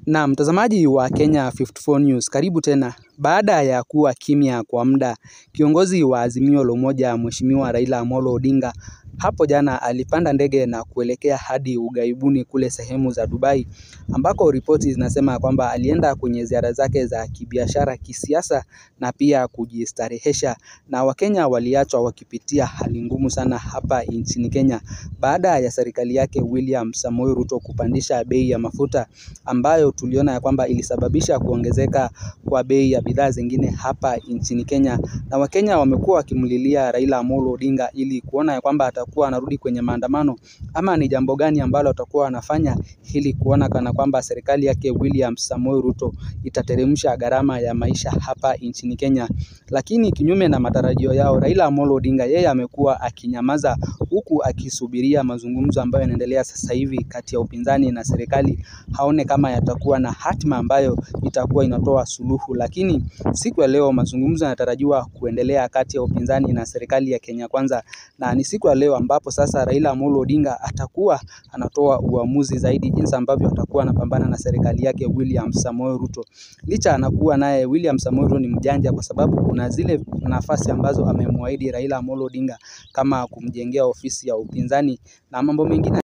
Na mtazamaji wa Kenya 54 News, karibu tena. Baada ya kuwa kimya kwa muda, kiongozi wa Azimio la Umoja Mheshimiwa Raila Amolo Odinga hapo jana alipanda ndege na kuelekea hadi ughaibuni kule sehemu za Dubai, ambako ripoti zinasema kwamba alienda kwenye ziara zake za kibiashara, kisiasa na pia kujistarehesha, na Wakenya waliachwa wakipitia hali ngumu sana hapa nchini Kenya baada ya serikali yake William Samoei Ruto kupandisha bei ya mafuta ambayo tuliona ya kwamba ilisababisha kuongezeka kwa bei ya bidhaa zingine hapa nchini Kenya, na Wakenya wamekuwa wakimlilia Raila Amolo Odinga ili kuona ya kwamba atakuwa anarudi kwenye maandamano ama ni jambo gani ambalo atakuwa anafanya ili kuona kana kwamba serikali yake William Samoei Ruto itateremsha gharama ya maisha hapa nchini Kenya. Lakini kinyume na matarajio yao, Raila Amolo Odinga yeye amekuwa akinyamaza huku akisubiria mazungumzo ambayo yanaendelea sasa hivi kati ya upinzani na serikali, haone kama yatakuwa na hatima ambayo itakuwa inatoa suluhu. Lakini siku ya leo mazungumzo yanatarajiwa kuendelea kati ya upinzani na serikali ya Kenya Kwanza, na ni siku ya leo ambapo sasa Raila Amolo Odinga atakuwa anatoa uamuzi zaidi jinsi ambavyo atakuwa anapambana na serikali yake William Samoei Ruto. Licha anakuwa naye William Samoei Ruto ni mjanja kwa sababu kuna zile nafasi ambazo amemwahidi Raila Amolo Odinga kama kumjengea ofisi ya upinzani na mambo mengine